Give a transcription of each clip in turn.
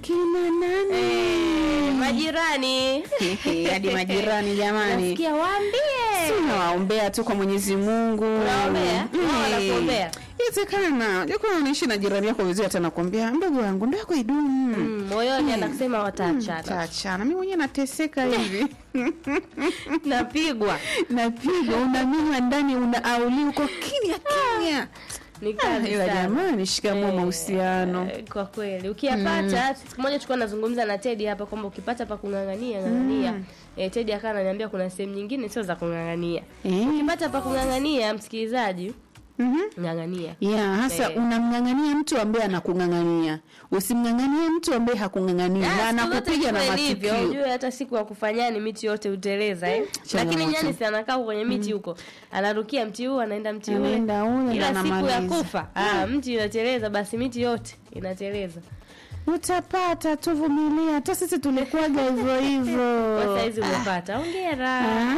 akina nani Eh, majirani hadi majirani jamani nasikia waambie Si unawaombea tu kwa mwenyezi mungu Unawaombea? Wao Eh, wanakuombea? Inawezekana jakuwa unaishi na jirani yako vizuri hata nakwambia ndugu yangu ndio yako idumu Mm, moyoni anasema wataachana taachana mi mwenyewe nateseka hivi napigwa napigwa unaminywa ndani unaauli uko kimya kimya ni Ah, kazi ila sana jamani shikamoo Eh, mahusiano eh, kwa kweli ukiyapata siku moja tulikuwa nazungumza na Teddy hapa kwamba ukipata pa kung'ang'ania ng'ang'ania eh, Teddy akawa ananiambia kuna sehemu nyingine sio za kung'ang'ania Eh, ukipata pa kung'ang'ania msikilizaji mhm. ng'ang'ania ya hasa Eh. unamng'ang'ania mtu ambaye anakung'ang'ania usimng'ang'anie mtu ambaye hakung'ang'ania na Ah, siku zote anakupiga na ndivyo ilivyo. matukio Ujue hata siku ya kufanyani miti yote uteleza eh. changamoto. Lakini nyani si anakaa huko kwenye miti huko, anarukia mti huu anaenda mti ule, Anaenda ule, ila ndo siku ya anamaliza. kufa ah, mti inateleza, basi miti yote inateleza. utapata tuvumilia hata sisi tulikuwaga hivyo hivyo Kwa saizi umepata, hongera. Ah,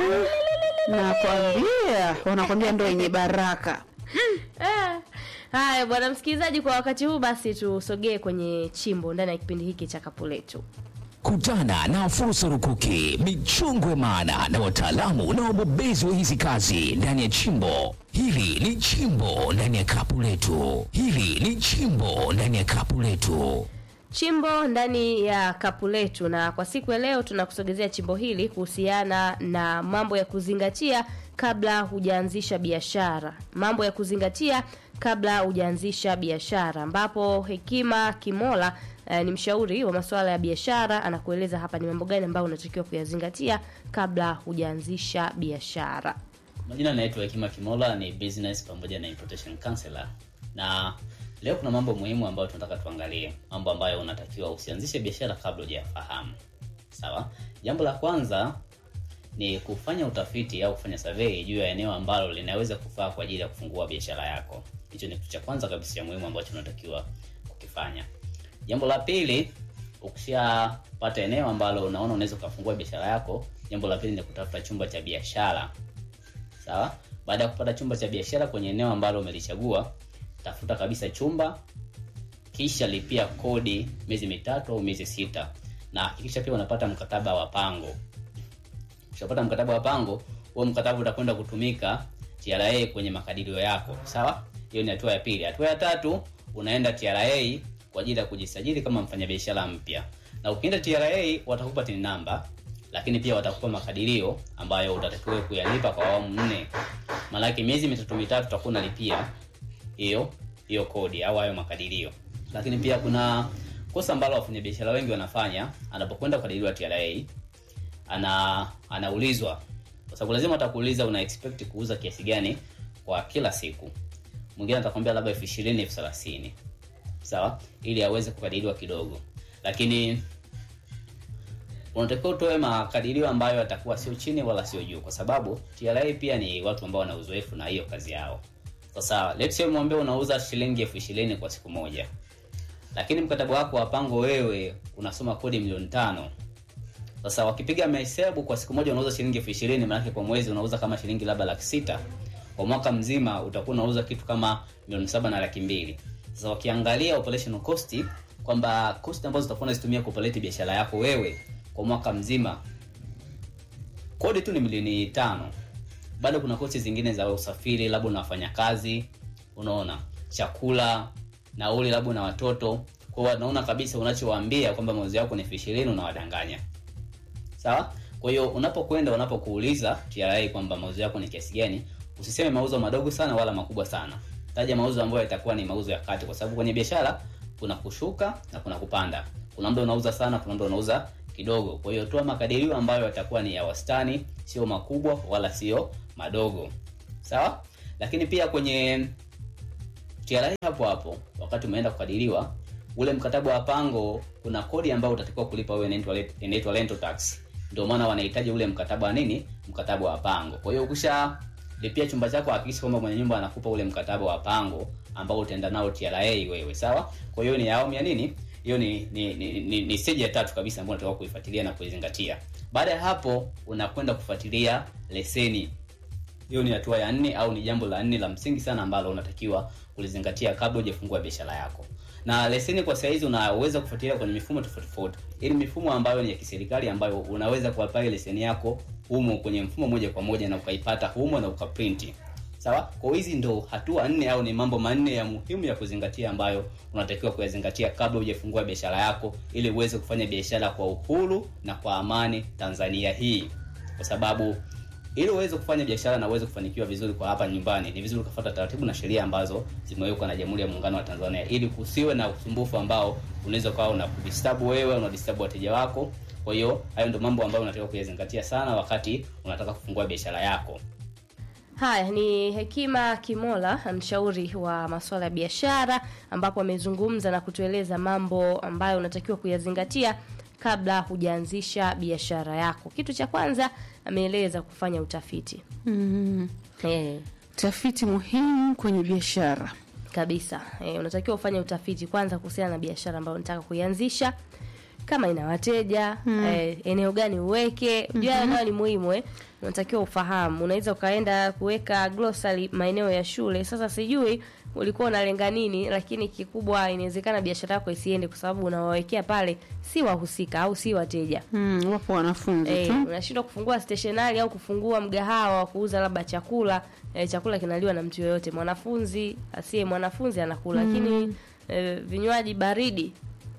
nakwambia wanakwambia ndo yenye baraka Ah. Haya bwana msikilizaji, kwa wakati huu basi tusogee kwenye chimbo ndani ya kipindi hiki cha kapu letu. Kutana na fursa rukuki, michongwe maana na wataalamu na wabobezi wa hizi kazi ndani ya chimbo. Hili ni chimbo ndani ya kapu letu. Hili ni chimbo ndani ya kapu letu. chimbo ndani ya kapu letu na kwa siku ya leo tunakusogezea chimbo hili kuhusiana na mambo ya kuzingatia kabla hujaanzisha biashara mambo ya kuzingatia kabla hujaanzisha biashara ambapo hekima kimola eh, ni mshauri wa masuala ya biashara anakueleza hapa ni mambo gani ambayo unatakiwa kuyazingatia kabla hujaanzisha biashara Majina naitwa Hekima Kimola, ni business pamoja na importation counselor, na leo kuna mambo muhimu ambayo tunataka tuangalie, mambo ambayo unatakiwa usianzishe biashara kabla hujayafahamu. Sawa, jambo la kwanza ni kufanya utafiti au kufanya survey juu ya eneo ambalo linaweza kufaa kwa ajili ya kufungua biashara yako. Hicho ni kitu cha kwanza kabisa cha muhimu ambacho unatakiwa kukifanya. Jambo la pili, ukishapata eneo ambalo unaona unaweza ukafungua biashara yako, jambo la pili ni kutafuta chumba cha biashara sawa baada ya kupata chumba cha biashara kwenye eneo ambalo umelichagua tafuta kabisa chumba kisha lipia kodi miezi mitatu au miezi sita na hakikisha pia unapata mkataba wa pango ukishapata mkataba wa pango huo mkataba utakwenda kutumika TRA kwenye makadirio yako sawa hiyo ni hatua ya pili hatua ya tatu unaenda TRA kwa ajili ya kujisajili kama mfanyabiashara mpya na ukienda TRA watakupa tin namba lakini pia watakupa makadirio ambayo utatakiwa kuyalipa kwa awamu nne maanake miezi mitatu mitatu utakuwa unalipia hiyo hiyo kodi au hayo makadirio lakini pia kuna kosa ambalo wafanyabiashara wengi wanafanya anapokwenda kukadiriwa TRA ana anaulizwa kwa sababu lazima atakuuliza una expect kuuza kiasi gani kwa kila siku mwingine atakwambia labda elfu ishirini elfu thelathini sawa ili aweze kukadiriwa kidogo lakini unatakiwa utoe makadirio ambayo yatakuwa sio chini wala sio juu kwa sababu TRA pia ni watu ambao wana uzoefu na hiyo kazi yao sasa let's say mwambie unauza shilingi elfu ishirini kwa siku moja lakini mkataba wako wa pango wewe unasoma kodi milioni tano sasa wakipiga mahesabu kwa siku moja unauza shilingi elfu ishirini maanake kwa mwezi unauza kama shilingi labda laki sita kwa mwaka mzima utakuwa unauza kitu kama milioni saba na laki mbili sasa wakiangalia operational cost kwamba cost ambazo utakuwa unazitumia kupaleti biashara yako wewe kwa mwaka mzima kodi tu ni milioni tano bado kuna kosti zingine za usafiri labda una wafanyakazi unaona chakula nauli labda na watoto kwao wanaona kabisa unachowaambia kwamba mauzo yako ni elfu ishirini unawadanganya sawa kwa hiyo unapokwenda unapokuuliza TRA kwamba mauzo yako ni kiasi gani usiseme mauzo madogo sana wala makubwa sana taja mauzo ambayo yatakuwa ni mauzo ya kati kwa sababu kwenye biashara kuna kushuka na kuna kupanda kuna muda unauza sana kuna muda unauza kidogo kwa hiyo toa makadirio ambayo yatakuwa ni ya wastani sio makubwa wala sio madogo sawa lakini pia kwenye TRA hapo hapo wakati umeenda kukadiriwa ule mkataba wa pango kuna kodi ambayo utatakiwa kulipa wewe inaitwa inaitwa rental tax ndio maana wanahitaji ule mkataba wa nini mkataba wa pango kwa hiyo ukisha lipia chumba chako hakikisha kwamba mwenye nyumba anakupa ule mkataba wa pango ambao utaenda nao TRA wewe sawa kwa hiyo ni awamu ya nini hiyo ni ni, ni, ni, ni stage ya tatu kabisa ambayo unatakiwa kuifuatilia na kuizingatia baada ya hapo unakwenda kufuatilia leseni hiyo ni hatua ya nne au ni jambo la nne la msingi sana ambalo unatakiwa kulizingatia kabla hujafungua biashara yako na leseni kwa saizi unaweza kufuatilia kwenye mifumo tofauti tofauti ili mifumo ambayo ni ya kiserikali ambayo unaweza kuapply leseni yako humo kwenye mfumo moja kwa moja na ukaipata humo na ukaprinti sawa kwa hizi ndo hatua nne au ni mambo manne ya muhimu ya kuzingatia ambayo unatakiwa kuyazingatia kabla hujafungua biashara yako ili uweze kufanya biashara kwa uhuru na kwa amani tanzania hii kwa sababu ili uweze kufanya biashara na uweze kufanikiwa vizuri kwa hapa nyumbani ni vizuri ukafuata taratibu na sheria ambazo zimewekwa na jamhuri ya muungano wa tanzania ili kusiwe na usumbufu ambao unaweza ukawa unakudisturb wewe unadisturb wateja wako kwa hiyo hayo ndo mambo ambayo unatakiwa kuyazingatia sana wakati unataka kufungua biashara yako Haya ni Hekima Kimola, mshauri wa masuala ya biashara, ambapo amezungumza na kutueleza mambo ambayo unatakiwa kuyazingatia kabla hujaanzisha biashara yako. Kitu cha kwanza ameeleza kufanya utafiti. mm. Eh, tafiti muhimu kwenye biashara kabisa. Eh, unatakiwa ufanye utafiti kwanza kuhusiana na biashara ambayo unataka kuianzisha kama ina wateja eh, eneo gani uweke unajua mm nayo ni muhimu eh. unatakiwa ufahamu unaweza ukaenda kuweka glossary maeneo ya shule sasa sijui ulikuwa unalenga nini lakini kikubwa inawezekana biashara yako isiende kwa sababu unawawekea pale si wahusika au si wateja mm, wapo wanafunzi Eh, tu unashindwa kufungua stationari au kufungua mgahawa wa kuuza labda chakula eh, chakula kinaliwa na mtu yoyote mwanafunzi asiye mwanafunzi anakula lakini eh, vinywaji baridi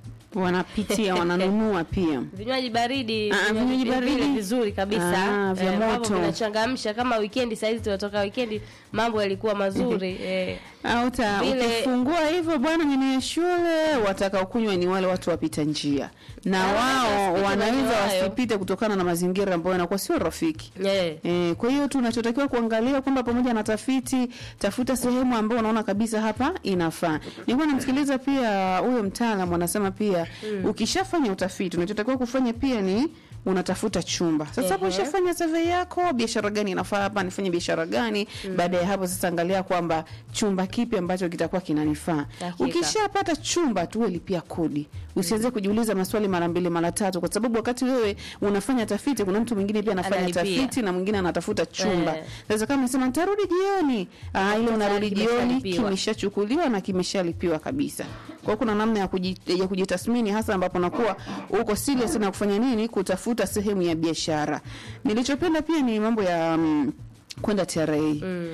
wanapitia wananunua pia vinywaji baridi Ah, vinywaji vile baridi. vizuri kabisa Ah, vya eh, ambavyo moto. vinachangamsha kama weekend sahizi tunatoka weekend mambo yalikuwa mazuri eh, au ta- Vile- ukifungua hivyo bwana nyenye shule watakaokunywa ni wale watu wapita njia na Ah, wao wasipite wanaweza maeneo hayo. wasipite kutokana na mazingira ambayo yanakuwa sio rafiki eh, E, kwa hiyo tunachotakiwa kuangalia kwamba pamoja na tafiti, tafuta sehemu ambayo unaona kabisa hapa inafaa. Nilikuwa namsikiliza pia huyo mtaalamu anasema pia ukishafanya utafiti, unachotakiwa kufanya pia ni unatafuta chumba. Sasa hapo Ehe. ushafanya survey yako, biashara gani inafaa hapa, nifanye biashara gani? Baada ya hapo sasa angalia kwamba chumba kipi ambacho kitakuwa kinanifaa. Hakika. Ukishapata chumba tu wewe lipia kodi. Usianze kujiuliza maswali mara mbili mara tatu kwa sababu wakati wewe unafanya tafiti kuna mtu mwingine pia anafanya Analipia. tafiti na mwingine anatafuta chumba. Eh. Sasa kama unasema nitarudi jioni, ah, ile unarudi jioni kimeshalipiwa. kimeshachukuliwa na kimeshalipiwa kabisa. Kwa hiyo kuna namna ya, kuji, ya kujitathmini hasa ambapo nakuwa uko serious na kufanya nini, kutafuta sehemu ya biashara. Nilichopenda pia ni mambo ya mm, kwenda TRA mm.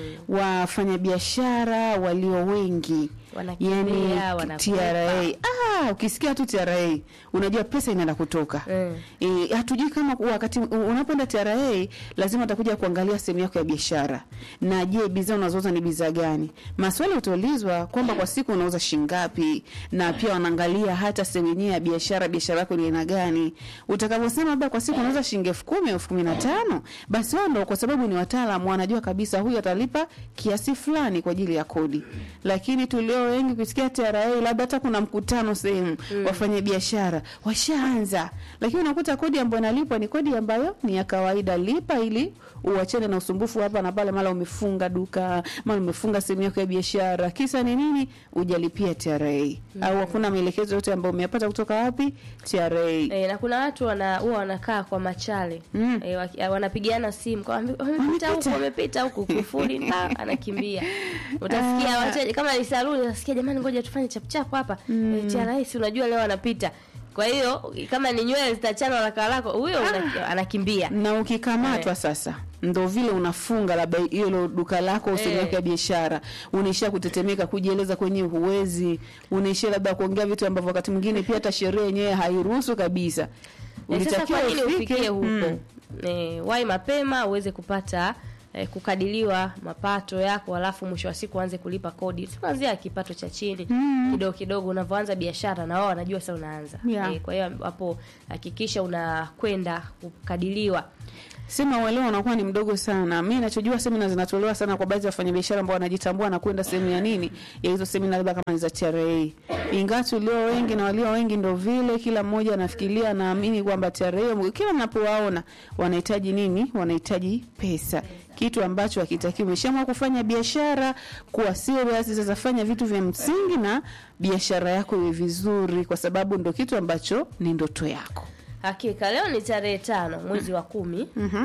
wafanyabiashara walio wengi Wanakimbia, wanakwepa. TRA ah, ukisikia tu TRA unajua pesa inaenda kutoka Mm. e, hatujui kama wakati u- unapoenda TRA lazima utakuja kuangalia sehemu yako ya biashara, na je, bidhaa unazouza ni bidhaa gani? Maswali utaulizwa kwamba kwa siku unauza shingapi, na pia wanaangalia hata sehemu yenyewe ya biashara, biashara yako ni aina gani. Utakaposema labda kwa siku unauza shilingi elfu kumi elfu kumi na tano basi wao ndo, kwa sababu ni wataalamu, wanajua kabisa huyu atalipa kiasi fulani kwa ajili ya kodi. Lakini tulio wengi kusikia TRA, labda hata kuna mkutano sehemu mm. wafanye biashara washaanza, lakini unakuta kodi ambayo inalipwa ni kodi ambayo ni ya kawaida. Lipa ili uachane na usumbufu hapa na pale, mara umefunga duka, mara umefunga sehemu yako ya biashara. Kisa ni nini? Ujalipia TRA mm. au hakuna maelekezo yote ambayo umeyapata kutoka wapi? TRA. E, na kuna watu wana huwa wanakaa kwa machale Mm. e, waki- wanapigiana simu kwa wamepita huku Wamepita. wamepita huku kufuli nda anakimbia utasikia Ah. wateja kama ni saluni utasikia jamani ngoja tufanye chapchap hapa mm. e, rahisi unajua leo anapita kwa hiyo kama ni nywele zitachanwa haraka haraka huyo una- anakimbia na ukikamatwa Eh. sasa ndo vile unafunga labda hilo duka lako au sehemu Eh. yako ya biashara, unaishia kutetemeka, kujieleza kwenyewe huwezi, unaishia labda kuongea vitu ambavyo wakati mwingine pia hata sheria yenyewe hairuhusu kabisa. E, sasa Ulitakiwa kwa nini ufike, ufikie huko mm. e, wai mapema uweze kupata e, kukadiliwa mapato yako alafu mwisho wa siku uanze kulipa kodi kuanzia kipato cha chini kidogo kidogo unavyoanza biashara na wao wanajua sasa unaanza Yeah. e, kwa hiyo hapo hakikisha unakwenda kukadiliwa Sema uelewa unakuwa ni mdogo sana. Mimi ninachojua semina zinatolewa sana kwa baadhi ya wafanyabiashara ambao wanajitambua na kwenda sehemu ya nini ya hizo semina, labda kama ni za TRA. Ingawa tulio wengi na walio wengi ndo vile, kila mmoja anafikiria naamini kwamba TRA, kila mnapowaona wanahitaji nini? Wanahitaji pesa, kitu ambacho hakitakiwi. Umeshaamua kufanya biashara, kuwa serious. Sasa fanya vitu vya msingi na biashara yako iwe vizuri, kwa sababu ndo kitu ambacho ni ndoto yako. Hakika leo ni tarehe tano mwezi wa kumi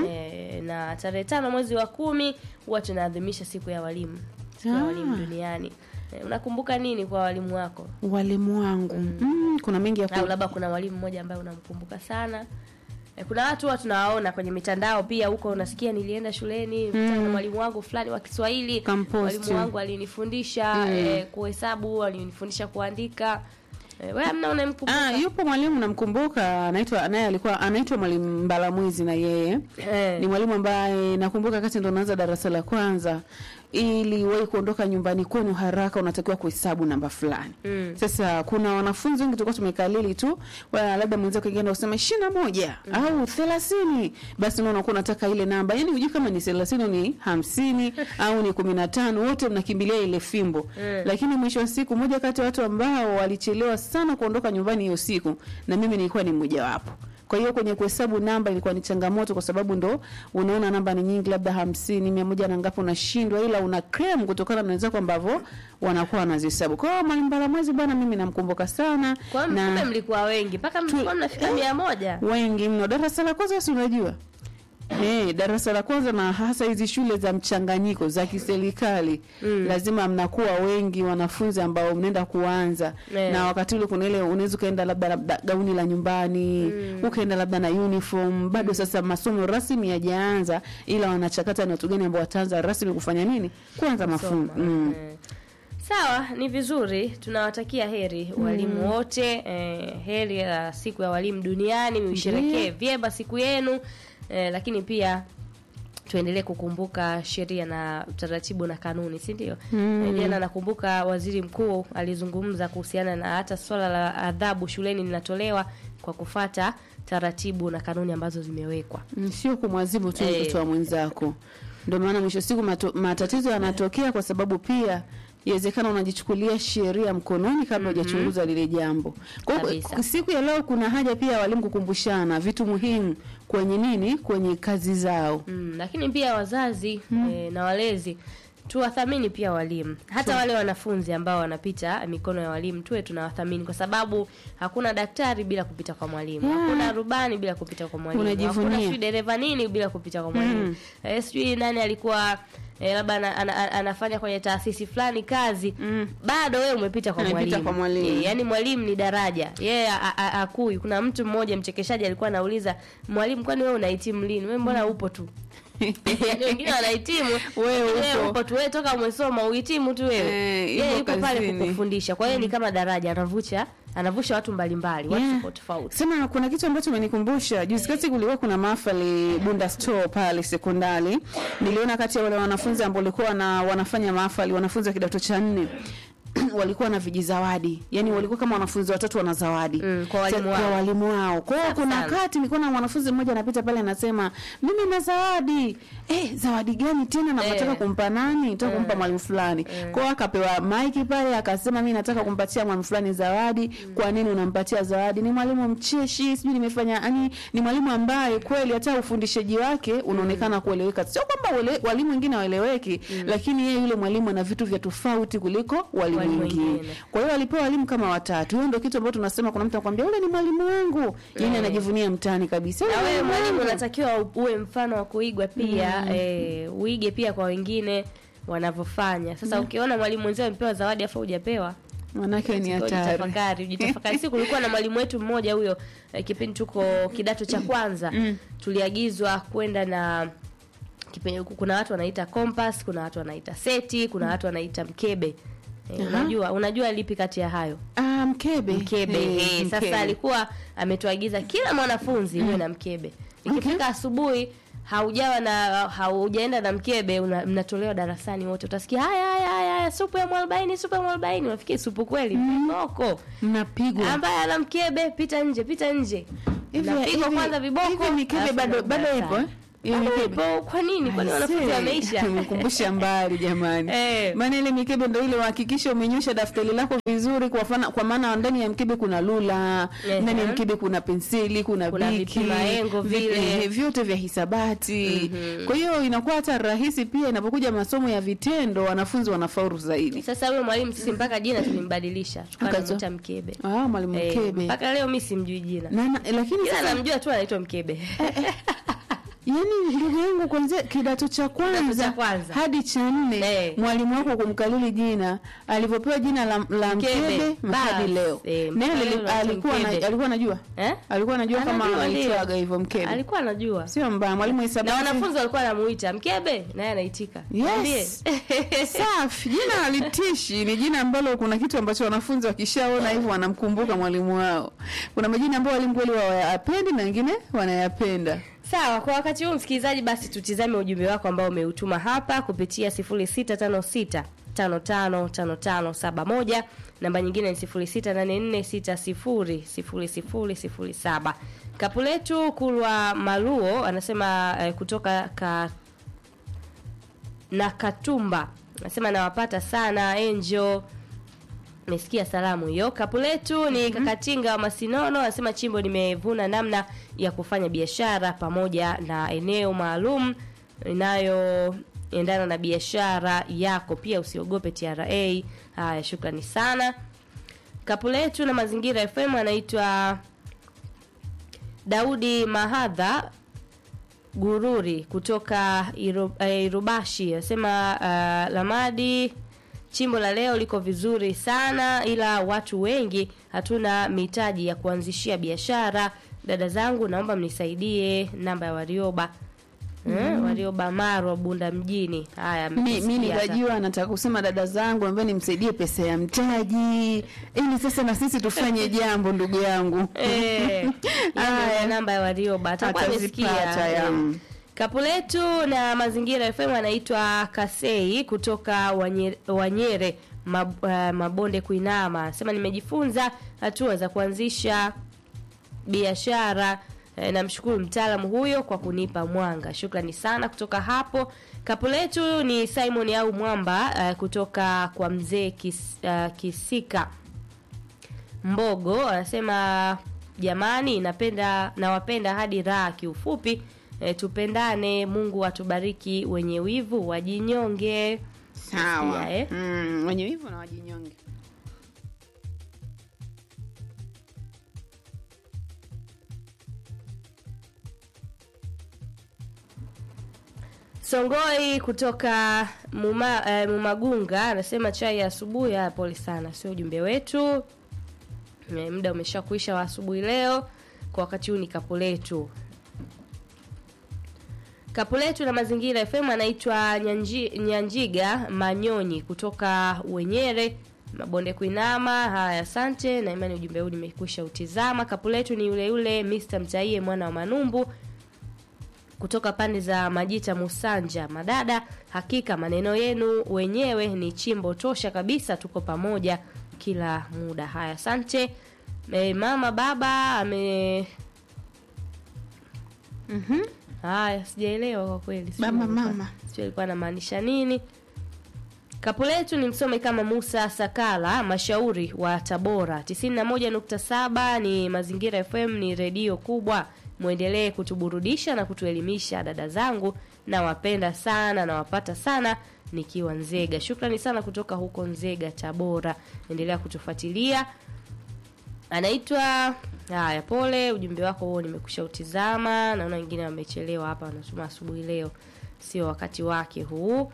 e, na tarehe tano mwezi wa kumi huwa tunaadhimisha siku ya walimu siku ya Ah. walimu duniani Eh, unakumbuka nini kwa walimu wako walimu wangu mm. kuna mengi ya au ku... labda kuna mwalimu mmoja ambaye unamkumbuka sana Eh, kuna watu huwa tunawaona kwenye mitandao pia huko unasikia nilienda shuleni mm. na mwalimu wangu fulani wa Kiswahili Kamposti. mwalimu wangu alinifundisha eh, kuhesabu alinifundisha kuandika eh, wewe amna unamkumbuka Ah, yupo mwalimu namkumbuka anaitwa naye alikuwa anaitwa mwalimu Mbalamwizi na yeye Eh. ni mwalimu ambaye nakumbuka wakati ndo naanza darasa la kwanza ili wewe kuondoka nyumbani kwenu haraka unatakiwa kuhesabu namba fulani Mm. sasa kuna wanafunzi wengi tulikuwa tumekalili tu wa labda mwenzako kienda usema ishirini na moja au thelathini basi unaona unakuwa unataka ile namba yani hujui kama ni thelathini au ni hamsini au ni kumi na tano wote mnakimbilia ile fimbo Mm. lakini mwisho wa siku moja kati ya watu ambao walichelewa sana kuondoka nyumbani hiyo siku na mimi nilikuwa ni mmojawapo kwa hiyo kwenye kuhesabu namba ilikuwa ni changamoto kwa sababu ndo unaona namba ni nyingi labda hamsini mia moja na ngapi unashindwa ila una krem kutokana na wenzako ambavyo wanakuwa wanazihesabu kwa hiyo mwalimu baramwezi bwana mimi namkumbuka sana kwa hiyo kumbe na mlikuwa wengi mpaka mlikuwa mnafika mia moja wengi mno darasa la kwanza si unajua Eh, darasa la kwanza na hasa hizi shule za mchanganyiko za kiserikali mm. lazima mnakuwa wengi wanafunzi ambao mnaenda kuanza Eh. na wakati ule kuna ile unaweza ukaenda labda labda gauni la nyumbani mm. ukaenda labda na uniform bado sasa masomo rasmi yajaanza ila wanachakata ni watu gani ambao wataanza rasmi kufanya nini kuanza mafunzo Soma. mm. Eh. Sawa, ni vizuri. Tunawatakia heri walimu wote eh, heri ya siku ya walimu duniani, msherekee vyema siku yenu eh, lakini pia tuendelee kukumbuka sheria na taratibu na kanuni, si ndio? Mm. Jana nakumbuka waziri mkuu alizungumza kuhusiana na hata swala la adhabu shuleni linatolewa kwa kufata taratibu na kanuni ambazo zimewekwa. Mm, sio kumwazibu tu Eh. mtoto wa mwenzako. Ndio maana mwisho wa siku mato, matatizo yanatokea kwa sababu pia iwezekana unajichukulia sheria mkononi kabla hujachunguza lile jambo. Kwa hiyo Kabisa. siku ya leo kuna haja pia ya walimu kukumbushana vitu muhimu kwenye nini, kwenye kazi zao. Mm, lakini pia wazazi eh, na walezi tuwathamini pia walimu, hata wale wanafunzi ambao wanapita mikono ya walimu tuwe tunawathamini, kwa sababu hakuna daktari bila kupita kwa mwalimu, Yeah. hakuna rubani bila kupita kwa mwalimu, Unajivunia. hakuna sijui dereva nini bila kupita kwa mwalimu eh, sijui nani alikuwa eh, labda ana, ana, ana, anafanya kwenye taasisi fulani kazi Mm. bado wewe umepita kwa Amepita mwalimu. kwa mwalimu. Eh, yaani mwalimu ni daraja yeye a- a- akui. Kuna mtu mmoja mchekeshaji alikuwa anauliza mwalimu, kwani wewe unahitimu lini? Wewe mbona upo tu? Yaani wengine wanahitimu Wewe wewe upo. upo tu, wewe toka umesoma uhitimu tu wewe. Eh, Yeye yupo yuko pale kazini. kukufundisha. Kwa hiyo ni kama daraja anavusha anavusha watu mbalimbali, watu Yeah. tofauti tofauti. Sema kuna kitu ambacho umenikumbusha. Juzi kati kulikuwa kuna mahafali Bunda Store pale sekondari. Niliona kati ya wale wanafunzi ambao walikuwa na wanafanya mahafali, wanafunzi wa kidato cha nne walikuwa na vijizawadi, yaani walikuwa kama wanafunzi watatu wana zawadi Mm, kwa walimu Sa- wao. kwa walimu wao. Kwa hiyo Safi kuna sana. wakati nilikuwa na mwanafunzi mmoja anapita pale anasema mimi na zawadi. Eh, zawadi gani tena na Eh. nataka kumpa nani? Nataka kumpa mwalimu fulani. Kwa hiyo akapewa maiki pale akasema mimi nataka kumpatia mwalimu fulani zawadi. Kwa nini unampatia zawadi? Ni mwalimu mcheshi, sijui nimefanya yani ni mwalimu ambaye kweli hata ufundishaji wake unaonekana kueleweka. Sio kwamba wale, walimu wengine waeleweki, lakini yeye yule mwalimu ana vitu vya tofauti kuliko walimu Walimu wengine. wengine. Kwa hiyo alipewa walimu kama watatu. Hiyo ndio kitu ambacho tunasema kuna mtu anakuambia yule ni mwalimu wangu. Yeye anajivunia mtaani kabisa. Na "Yule wewe mwalimu mwalimu wangu." unatakiwa u- uwe mfano wa kuigwa pia eh, uige pia kwa wengine wanavyofanya. Sasa ukiona mwalimu mwenzio amepewa zawadi afa hujapewa Manake ni hatari. Ujitafakari, ujitafakari. Si kulikuwa na mwalimu wetu mmoja huyo eh, kipindi tuko kidato cha kwanza tuliagizwa kwenda na kipindi, kuna watu wanaita compass, kuna watu wanaita seti, kuna watu wanaita mkebe. Eh, Aha. unajua unajua lipi kati ya hayo? Ah, mkebe. Mkebe. Eh, Eh, sasa mkebe. alikuwa ametuagiza kila mwanafunzi uwe na mkebe. Ikifika asubuhi haujawa na haujaenda na mkebe una, mnatolewa darasani wote utasikia haya haya haya haya, supu ya mwarobaini supu ya mwarobaini unafikiri supu kweli viboko mnapigwa. ambaye ana mkebe pita nje pita nje Hivi- Mnapigwa hivi- kwanza viboko hivi mikebe alafu bado mnarudi bado ipo? darasani. eh? Hiyo Bado mikebe. ipo. kwa nini kwani wanafunzi Aisee, wameisha Umekumbusha mbali jamani. Eh. Maana ile mikebe ndio ile uhakikishe umenyosha daftari lako vizuri kwa fana, kwa maana ndani ya mkebe kuna lula, Ehe. ndani ya mkebe kuna penseli, kuna, Kuna biki, vipimaengo vi- vile. eh, vyote vya hisabati. Kwa hiyo inakuwa hata rahisi pia inapokuja masomo ya vitendo wanafunzi wanafaulu zaidi. sasa huyo mwalimu sisi mpaka jina tulimbadilisha tukawa Akazo- tunamuita mkebe Ah, mwalimu Eh, mkebe. mpaka leo mi simjui jina Na, na, lakini ila sasa namjua tu anaitwa mkebe yaani ndugu yangu kwanzia kidato cha kwanza, cha kwanza. hadi cha nne Eh. mwalimu wako kumkalili jina alivyopewa jina la, la Mkebe. mkebe hadi Bas. leo Eh, naye mkebe ali- unaitwa alikuwa mkebe. na, alikuwa anajua eh? alikuwa anajua kama Anajua, ndio. aitwaga hivyo mkebe alikuwa anajua sio mbaya mwalimu wa na hisabati wanafunzi walikuwa wanamuita mkebe naye anaitika Mwambie. Yes. Safi. Jina halitishi ni jina ambalo kuna kitu ambacho wanafunzi wakishaona hivyo wanamkumbuka mwalimu wao. Kuna majina ambayo walimu kweli hawayapendi na wengine wanayapenda. Sawa, kwa wakati huu msikilizaji, basi tutizame ujumbe wako ambao umeutuma hapa kupitia 0656 555571 namba nyingine ni 0684600007. Kapu letu Kulwa Maluo anasema eh, kutoka ka, na Katumba anasema nawapata sana Angel Mesikia salamu hiyo. Kapu letu ni Kakatinga wa Masinono anasema chimbo nimevuna namna ya kufanya biashara pamoja na eneo maalum inayoendana na biashara yako. Pia usiogope TRA. Haya, shukrani sana. Kapu letu na Mazingira FM anaitwa Daudi Mahadha Gururi kutoka Iru, eh, Irubashi anasema uh, Lamadi chimbo la leo liko vizuri sana, ila watu wengi hatuna mitaji ya kuanzishia biashara. Dada zangu, naomba mnisaidie namba ya Warioba mm. Warioba Marwa Bunda mjini. Haya, Mi, mi mmesikia hata. nikajua nataka kusema dada zangu ambaye nimsaidie pesa ya mtaji ili sasa na sisi tufanye jambo ndugu yangu. Eh, Haya. hiyo namba ya Warioba atakuwa Atazipata, amesikia. ya. Eh. Kapu letu na Mazingira FM anaitwa Kasei kutoka Wanyere, Wanyere mab, uh, Mabonde Kuinama. Anasema nimejifunza hatua za kuanzisha biashara. Eh, namshukuru mtaalamu huyo kwa kunipa mwanga. Shukrani sana kutoka hapo. Kapu letu ni Simon au Mwamba uh, kutoka kwa mzee Kis, uh, Kisika Mbogo anasema jamani, napenda nawapenda hadi raha. Kiufupi e, tupendane. Mungu atubariki, wenye wivu wajinyonge. Sawa. Sikia, eh? Mm, wenye wivu na wajinyonge. Songoi kutoka Muma, eh, Mumagunga anasema chai ya asubuhi. Haya, pole sana, sio ujumbe wetu. Eh, muda umesha kuisha wa asubuhi leo. Kwa wakati huu ni kapu letu kapu letu na mazingira FM anaitwa Nyanji, Nyanjiga Manyonyi kutoka Wenyere Mabonde Kuinama. Haya, asante na imani ujumbe huu nimekwisha utizama. Kapu letu ni yule yule Mr. Mtaie mwana wa Manumbu kutoka pande za Majita Musanja. Madada, hakika maneno yenu wenyewe ni chimbo tosha kabisa, tuko pamoja kila muda. Haya, asante. E, mama baba ame Mhm. Haya, sijaelewa kwa kweli. Sijui Baba, alikuwa- mama. Sijui alikuwa anamaanisha nini. Kapu letu ni msome kama Musa Sakala mashauri wa Tabora. 91.7 ni Mazingira FM, ni redio kubwa. Muendelee kutuburudisha na kutuelimisha dada zangu, nawapenda sana, nawapata sana nikiwa Nzega. Shukrani sana kutoka huko Nzega, Tabora. Endelea kutufuatilia anaitwa haya pole ujumbe wako huo nimekusha utizama naona wengine wamechelewa hapa wanasoma asubuhi leo sio wakati wake huu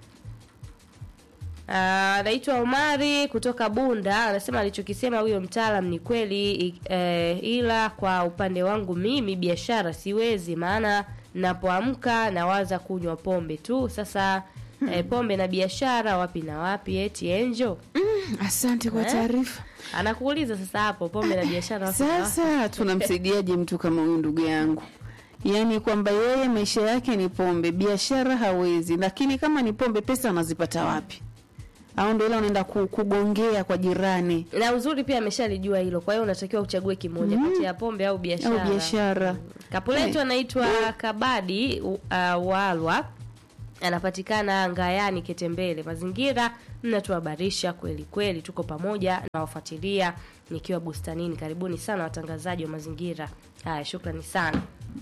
Ah, anaitwa Omari kutoka Bunda anasema alichokisema huyo mtaalam ni kweli i- eh, ila kwa upande wangu mimi biashara siwezi maana napoamka nawaza kunywa pombe tu sasa eh, pombe na biashara wapi na wapi eti enjo Asante kwa Eh? taarifa. anakuuliza sasa hapo pombe na biashara wapi na wapi? Sasa tunamsaidiaje mtu kama huyu ndugu yangu? Yaani kwamba yeye maisha yake ni pombe, biashara hawezi, lakini kama ni pombe, pesa anazipata wapi? Au ndio ile unaenda ku- kugongea kwa jirani na uzuri pia ameshalijua hilo kwa hiyo unatakiwa uchague kimoja kati ya pombe au biashara au biashara? kapuletu anaitwa kabadi u- uh, walwa anapatikana ngayani ketembele mazingira mnatuhabarisha kweli kweli tuko pamoja na wafuatilia nikiwa bustanini karibuni sana watangazaji wa mazingira haya shukrani sana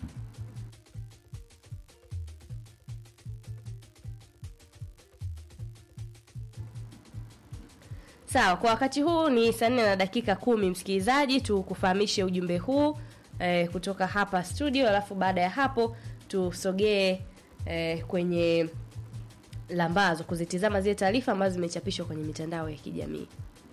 Sawa, kwa wakati huu ni saa nne na dakika kumi. Msikilizaji, tukufahamishe ujumbe huu eh, kutoka hapa studio, alafu baada ya hapo tusogee eh, kwenye lambazo kuzitizama zile taarifa ambazo zimechapishwa kwenye mitandao ya kijamii.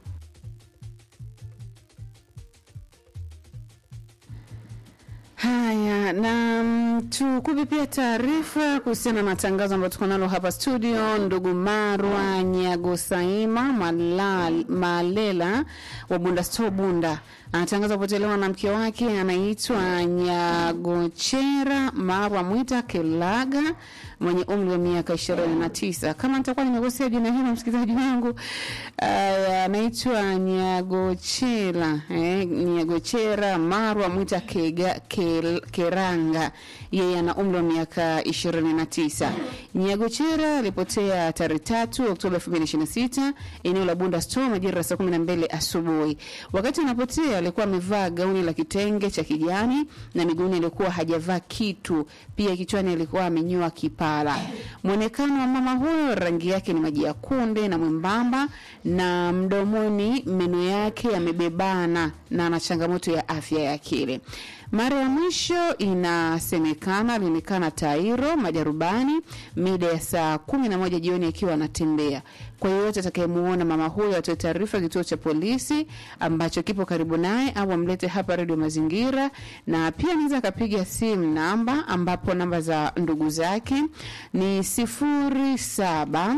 Haya, na mm, tukupe pia taarifa kuhusiana na tangazo ambayo tuko nalo hapa studio. Ndugu Marwa Nyagosaima Malal, Malela wa Bunda Store Bunda anatangaza kupotelewa na mke wake anaitwa Nyagochera Marwa Mwita Kelaga mwenye umri wa miaka ishirini na tisa. Kama nitakuwa nimekosea jina hilo, msikilizaji wangu, ah, anaitwa Nyagochera eh, Nyagochera Marwa Mwita Kega, Kel, Keranga. Yeye ana umri wa miaka ishirini na tisa. Nyagochera alipotea tarehe tatu Oktoba elfu mbili ishirini na sita eneo la Bunda Store majira ya saa kumi na mbili asubuhi. Wakati anapotea alikuwa amevaa gauni la kitenge cha kijani na miguuni alikuwa hajavaa kitu, pia kichwani alikuwa amenyoa kipara. Mwonekano wa mama huyo, rangi yake ni maji ya kunde na mwembamba, na mdomoni meno yake yamebebana na ana changamoto ya afya ya akili. Mara ya mwisho inasemekana alionekana Tairo Majarubani mida ya saa kumi na moja jioni akiwa anatembea. Kwa yeyote atakayemuona mama huyo atoe taarifa kituo cha polisi ambacho kipo karibu naye au amlete hapa redio Mazingira, na pia anaweza akapiga simu namba ambapo namba za ndugu zake ni sifuri saba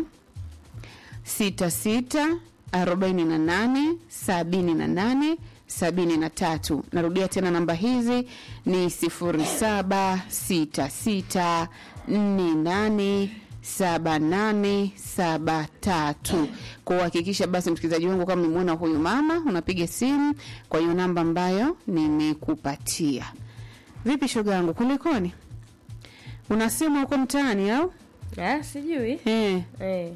sita sita arobaini na nane sabini na nane sabini na tatu. Narudia tena namba hizi ni sifuri saba sita sita nne nane saba nane saba tatu. Kuhakikisha basi, msikilizaji wangu, kama umemwona huyu mama, unapiga simu kwa hiyo namba ambayo nimekupatia. Vipi shoga yangu, kulikoni? Unasema huko mtaani au Ah, sijui eh? eh.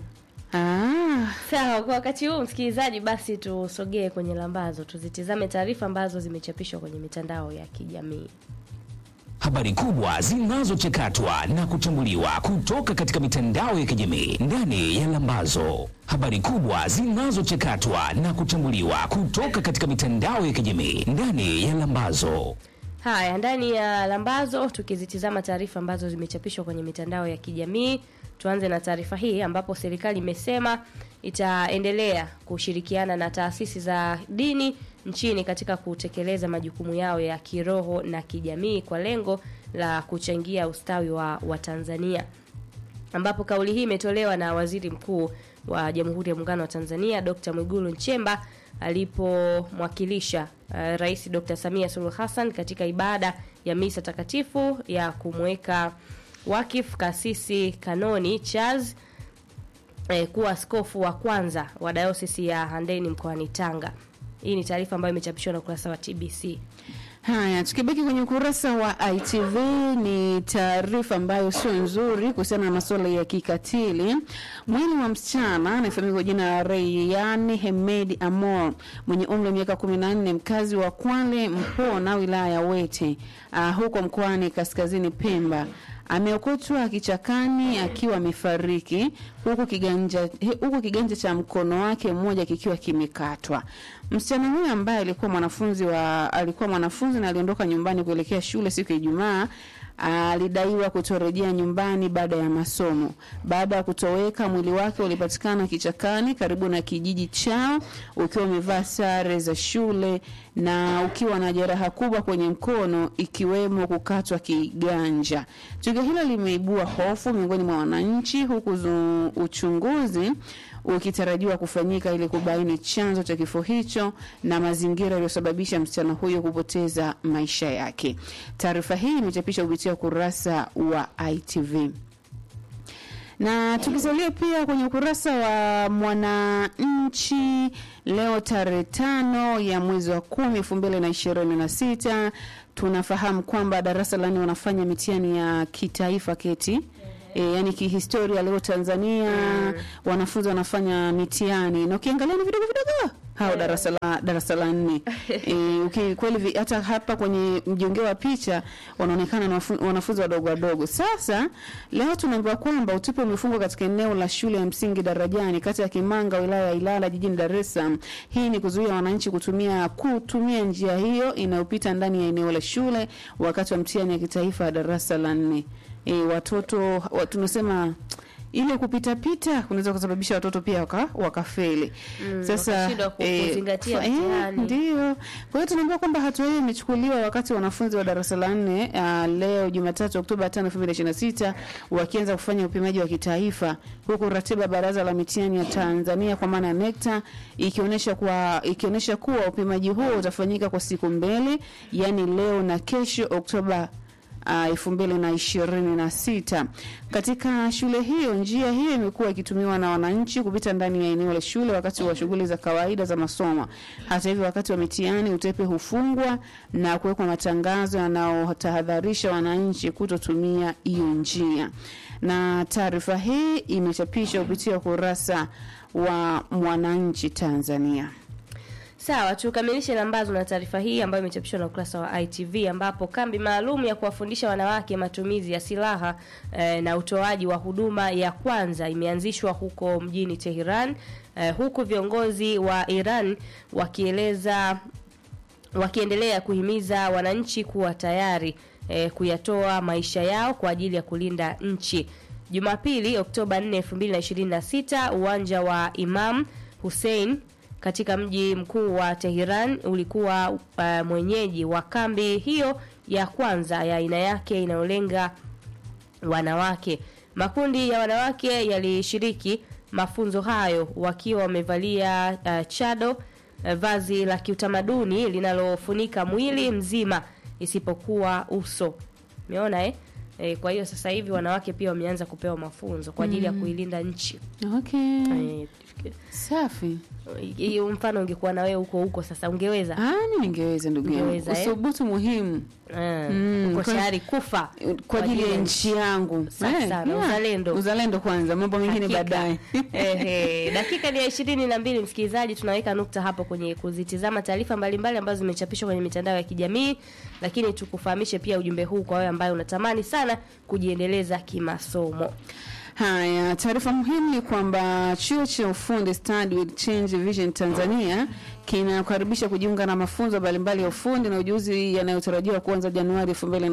Ah, Sawa, kwa wakati huu msikilizaji, basi tusogee kwenye lambazo, tuzitizame taarifa ambazo zimechapishwa kwenye mitandao ya kijamii. Habari kubwa zinazochakatwa na kuchambuliwa kutoka katika mitandao ya kijamii ndani ya Lambazo. Habari kubwa zinazochakatwa na kuchambuliwa kutoka katika mitandao ya kijamii ndani ya Lambazo. Haya, ndani ya lambazo tukizitizama taarifa ambazo zimechapishwa kwenye mitandao ya kijamii. Tuanze na taarifa hii ambapo serikali imesema itaendelea kushirikiana na taasisi za dini nchini katika kutekeleza majukumu yao ya kiroho na kijamii kwa lengo la kuchangia ustawi wa Watanzania ambapo kauli hii imetolewa na Waziri Mkuu wa Jamhuri ya Muungano wa Tanzania Dr. Mwigulu Nchemba alipomwakilisha uh, Rais Dr. Samia Suluhu Hassan katika ibada ya misa takatifu ya kumweka wakif kasisi Kanoni Charles eh, kuwa askofu wa kwanza wa dayosisi ya Handeni mkoani Tanga. Hii ni taarifa ambayo imechapishwa na ukurasa wa TBC. Haya, tukibaki kwenye ukurasa wa ITV ni taarifa ambayo sio nzuri kuhusiana na masuala ya kikatili. Mwili wa msichana anayefahamika kwa jina la Rayyan Hemedi Amor mwenye umri wa miaka 14 mkazi wa Kwale Mpona wilaya ya Wete uh, huko mkoani Kaskazini Pemba ameokotwa kichakani akiwa amefariki huku kiganja, huku kiganja cha mkono wake mmoja kikiwa kimekatwa. Msichana huyo ambaye alikuwa mwanafunzi wa alikuwa mwanafunzi na aliondoka nyumbani kuelekea shule siku ya Ijumaa alidaiwa kutorejea nyumbani baada ya masomo. Baada ya kutoweka, mwili wake ulipatikana kichakani karibu na kijiji chao ukiwa umevaa sare za shule na ukiwa na jeraha kubwa kwenye mkono ikiwemo kukatwa kiganja. Tukio hilo limeibua hofu miongoni mwa wananchi huku zu, uchunguzi ukitarajiwa kufanyika ili kubaini chanzo cha kifo hicho na mazingira yaliyosababisha msichana huyo kupoteza maisha yake. Taarifa hii imechapishwa kupitia ukurasa wa ITV na tukisalia pia kwenye ukurasa wa Mwananchi leo tarehe tano ya mwezi wa kumi elfu mbili na ishirini na sita tunafahamu kwamba darasa la nne wanafanya mitihani ya kitaifa keti E, yani kihistoria leo Tanzania wanafunzi wanafanya mitihani na ukiangalia ni vidogo vidogo hao darasa la darasa la nne e, uki- kweli vi- hata hapa kwenye mjongeo wa picha wanaonekana na wafu- wanafunzi wadogo wadogo. Sasa leo tunaambiwa kwamba utupe umefungwa katika eneo la shule ya msingi Darajani kata ya Kimanga wilaya ya Ilala jijini Dar es Salaam. Hii ni kuzuia wananchi kutumia kutumia njia hiyo inayopita ndani ya eneo la shule wakati wa mtihani ya kitaifa ya darasa la nne. E, watoto wa, tunasema ile kupita pita kunaweza kusababisha watoto pia waka, wakafeli. Mm, Sasa wakashindwa ku- eh, kuzingatia fa- eh, mtihani. ndio. Kwa hiyo tunaambiwa kwamba hatua hiyo imechukuliwa wakati wanafunzi wa darasa la nne uh, leo Jumatatu Oktoba 5, 2026 wakianza kufanya upimaji wa kitaifa huku ratiba ya Baraza la Mitihani ya Tanzania kwa maana ya NECTA ikionyesha kwa ikionyesha kuwa upimaji huo utafanyika kwa siku mbili, yani leo na kesho Oktoba elfu mbili na ishirini na sita. Katika shule hiyo, njia hiyo imekuwa ikitumiwa na wananchi kupita ndani ya eneo la shule wakati wa shughuli za kawaida za masomo. Hata hivyo, wakati wa mitihani utepe hufungwa na kuwekwa matangazo yanayotahadharisha wananchi kutotumia hiyo njia, na taarifa hii imechapishwa kupitia ukurasa wa Mwananchi Tanzania. Sawa, tukamilishe lambazo na taarifa hii ambayo imechapishwa na ukurasa wa ITV ambapo kambi maalum ya kuwafundisha wanawake matumizi ya silaha eh, na utoaji wa huduma ya kwanza imeanzishwa huko mjini Tehran eh, huku viongozi wa Iran wakieleza wakiendelea kuhimiza wananchi kuwa tayari eh, kuyatoa maisha yao kwa ajili ya kulinda nchi. Jumapili Oktoba 4, 2026 uwanja wa Imam Hussein katika mji mkuu wa Tehran ulikuwa uh, mwenyeji wa kambi hiyo ya kwanza ya aina yake inayolenga wanawake. Makundi ya wanawake yalishiriki mafunzo hayo wakiwa wamevalia uh, chado uh, vazi la kiutamaduni linalofunika mwili mzima isipokuwa uso. Umeona eh? E, kwa hiyo sasa hivi wanawake pia wameanza kupewa mafunzo kwa ajili ya kuilinda nchi. Okay. E, Safi. hiyo mfano ungekuwa na wewe huko huko sasa ungeweza Ah, mimi ningeweza ndugu yangu. Ungeweza, eh? Usubutu muhimu Eh, Mm, uko kwa- tayari kufa kwa ajili ya nchi yangu. Safi Eh, sana, yeah. uzalendo. Uzalendo kwanza, mambo mengine Hakika. baadaye. Ehe, dakika ni ya ishirini na mbili msikilizaji, tunaweka nukta hapo kwenye kuzitizama taarifa mbalimbali ambazo zimechapishwa kwenye mitandao ya kijamii, lakini tukufahamishe pia ujumbe huu kwa wewe ambaye unatamani sana kujiendeleza kimasomo. Haya, taarifa muhimu ni kwamba chuo cha ufundi Study with Change Vision Tanzania kinakaribisha kujiunga na mafunzo mbalimbali ya ufundi na ujuzi yanayotarajiwa kuanza Januari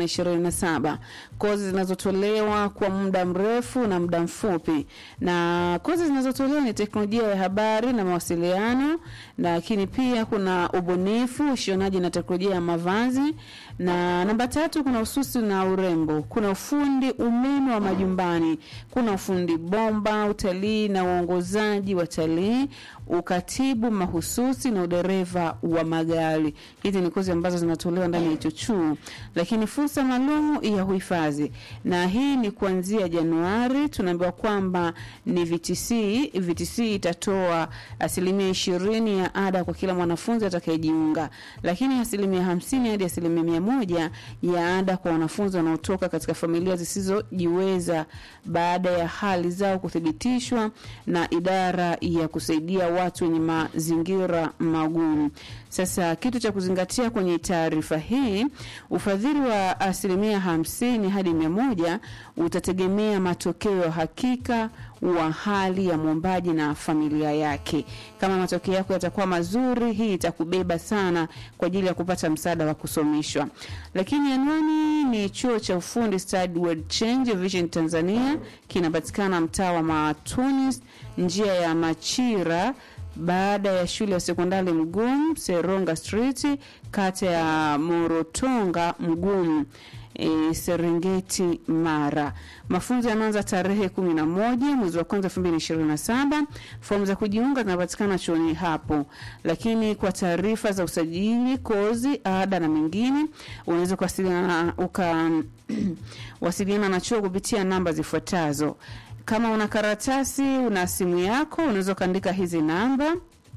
2027. Kozi zinazotolewa kwa muda mrefu na muda mfupi, na kozi zinazotolewa ni teknolojia ya habari na mawasiliano, lakini pia kuna ubunifu, ushonaji na teknolojia ya mavazi, na namba tatu kuna ususi na urembo, kuna ufundi umeme wa majumbani, kuna ufundi bomba, utalii na uongozaji wa talii, ukatibu mahususi na udereva wa magari. Hizi ni kozi ambazo zinatolewa ndani ya hicho chuo, lakini fursa maalum ya uhifadhi, na hii ni kuanzia Januari. Tunaambiwa kwamba ni VTC. VTC itatoa asilimia ishirini ya ada kwa kila mwanafunzi atakayejiunga, lakini asilimia hamsini hadi asilimia mia moja ya ada kwa wanafunzi wanaotoka katika familia zisizojiweza baada ya hali zao kuthibitishwa na idara ya kusaidia watu wenye mazingira magumu. Sasa kitu cha kuzingatia kwenye taarifa hii, ufadhili wa asilimia hamsini hadi mia moja utategemea matokeo ya hakika wa hali ya mwombaji na familia yake. Kama matokeo yako yatakuwa mazuri, hii itakubeba sana kwa ajili ya kupata msaada wa kusomeshwa. Lakini anwani ni chuo cha ufundi Study World Change Vision Tanzania, kinapatikana mtaa wa Matunis, njia ya Machira baada ya shule ya sekondari Mgumu, Seronga Street, kata ya Morotonga Mgumu. E, Serengeti Mara. Mafunzo yanaanza tarehe kumi na moja mwezi wa kwanza elfu mbili ishirini na saba. Fomu za kujiunga zinapatikana chuoni hapo, lakini kwa taarifa za usajili, kozi, ada na mengine unaweza kuwasiliana uka wasiliana na chuo kupitia namba zifuatazo. Kama una karatasi, una simu yako, unaweza ukaandika hizi namba,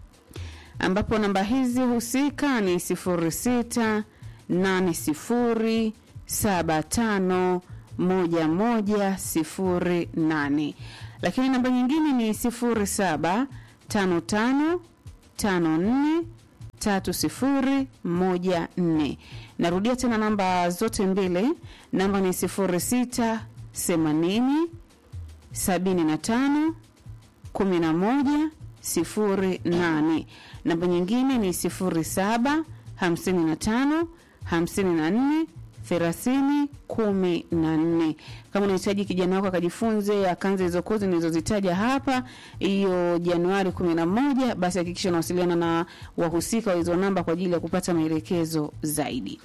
ambapo namba hizi husika ni sifuri sita nane sifuri saba tano moja moja sifuri nane lakini namba nyingine ni sifuri saba tano tano tano nne tatu sifuri moja nne. Narudia tena namba zote mbili, namba ni sifuri sita themanini sabini na tano kumi na moja sifuri nane. Namba nyingine ni sifuri saba hamsini na tano hamsini na nne thelathini kumi na nne. Kama unahitaji kijana wako akajifunze akanze hizo kozi nilizozitaja hapa hiyo Januari kumi na moja, basi hakikisha unawasiliana na wahusika wa hizo namba kwa ajili ya kupata maelekezo zaidi.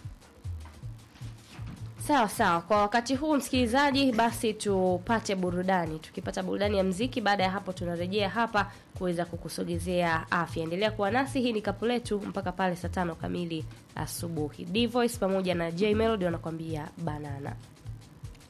Sawa sawa, kwa wakati huu msikilizaji, basi tupate burudani. Tukipata burudani ya mziki, baada ya hapo tunarejea hapa kuweza kukusogezea afya. Endelea kuwa nasi, hii ni kapu letu mpaka pale saa tano kamili asubuhi. D Voice pamoja na J Melody wanakuambia banana.